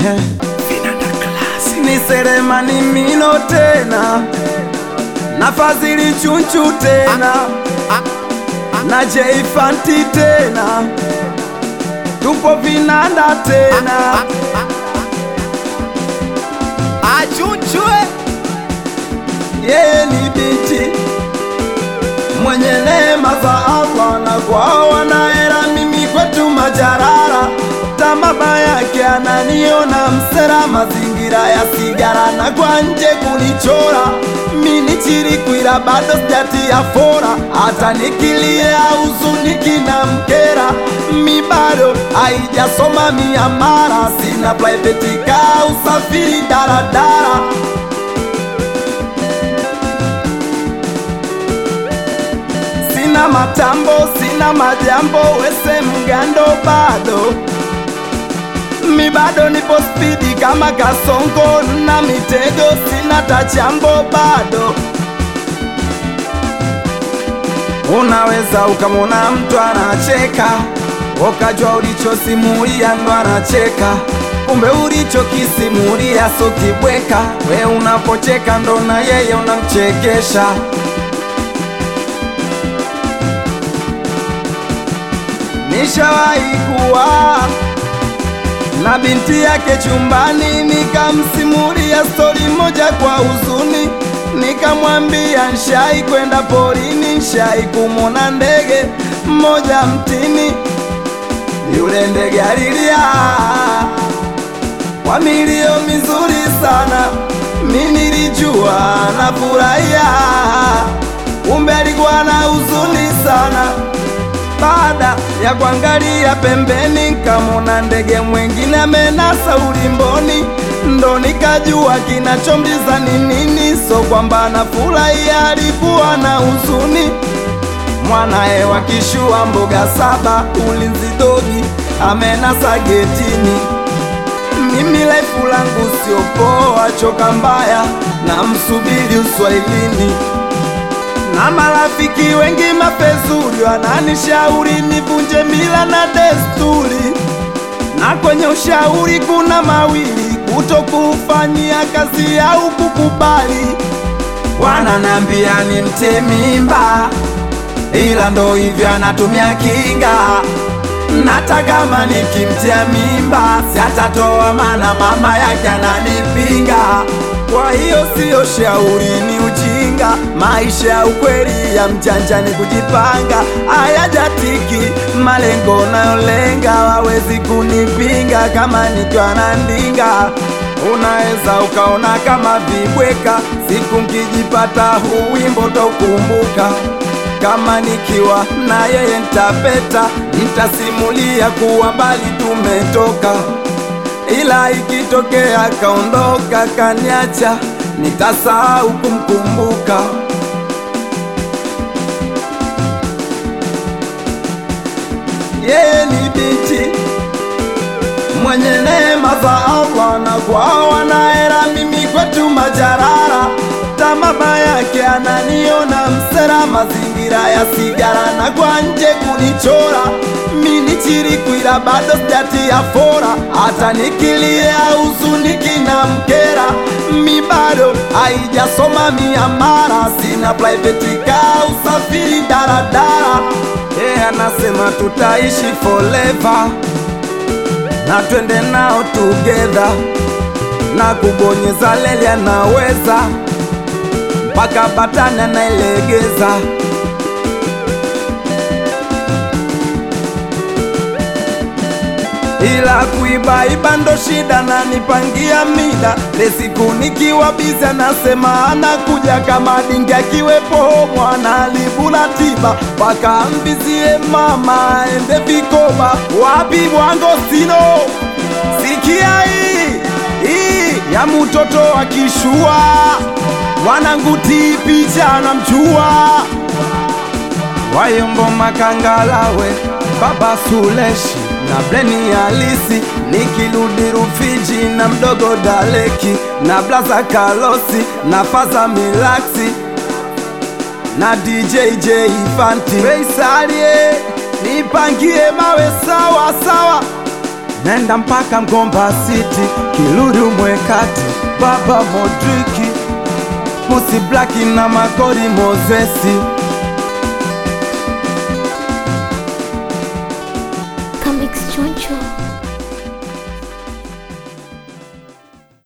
He. ni Selemani Mino tena na Fadhili Chunchu tena na Jeifanti tena tupo vinanda tena Achunchwe yeye ni binti mwenye neema za Allah na kwao wanahera, mimi kwetu majarara tamaba yake ananiona msera, mazingira ya sigara na kwa nje kunichora mini chirikwira bado sijatia fora, hata nikilia huzuniki na mkera mi bado haijasoma miamara, sina private car, usafiri daradara sina matambo, sina majambo, wese mgando bado mi bado nipo spidi kama kasongo na mitego, sina tachambo bado. Unaweza ukamwona mtu anacheka, ukajua ulichosimulia ndo anacheka, kumbe ulichokisimulia so kibweka. We unapocheka ndo na yeye unamchekesha. Nishawahi kuwa na binti yake chumbani, nikamsimulia stori moja kwa huzuni, nikamwambia nshai kwenda porini, nshai kumwona ndege mmoja mtini, yule ndege alilia kwa milio mizuri sana, mi nilijua nafurahia, kumbe alikuwa na huzuni sana. Baada ya kuangalia pembeni, kamona ndege mwengine amenasa ulimboni, ndo nikajua kinachomliza ni nini. So kwamba anafurahia, alikuwa na huzuni. Mwanae wakishua mboga saba, ulinzi dogi amenasa getini. Mimi laifu langu sio poa, choka mbaya na msubiri uswahilini na marafiki wengi mapezuri wananishauri nivunje mila na desturi, na kwenye ushauri kuna mawili: kutokufanyia kazi au kukubali. Wananambia ni mte mimba, ila ndo hivyo anatumia kinga. Nata kama nikimtia mimba si atatoa, mana mama yake ananipinga. Kwa hiyo siyo shauri, ni ujinga. Maisha ya ukweli ya mjanja ni kujipanga. Hayajatiki malengo nayolenga, wawezi kunipinga kama nikiwa na ndinga. Unaweza ukaona kama vibweka, siku nkijipata huu wimbo tokumbuka kama nikiwa na yeye ntapeta, nitasimulia kuwa mbali tumetoka, ila ikitokea kaondoka kaniacha, nitasahau kumkumbuka. Yeye ni binti mwenye neema za Allah na kwao wanahera, mimi kwetu majarara tamaba yake ananiona msera, mazingira ya sigara na kwa nje kunichora, mini chirikwira bado sijatia fora, hata nikilia huzuniki na mkera, mi bado haijasoma miamara, sina private car, usafiri daradara. Yeye anasema tutaishi forever na twende nao together, na kubonyeza leli anaweza mpaka batani anailegeza. ila kuibaiba ndo shida, na nipangia mida lesiku nikiwa bizi, anasema anakuja kama dingi akiwepo mwana alibula tiba mpaka mbizie mama ende vikoba wapi bwango sino sikia hii hii ya mtoto akishua mwanangu tipicha namjua Wayombo Makangalawe, Baba Suleshi na Bleni Halisi, nikirudi Rufiji na mdogo Daleki na Blaza Kalosi na Faza Milaksi na DJ J Fanti Feisalie, nipangie mawe sawa sawa nenda mpaka Mgomba City, Kiluru Mwekati, Baba Modriki, Musi Blaki na Makori Mozesi. Comics Choncho.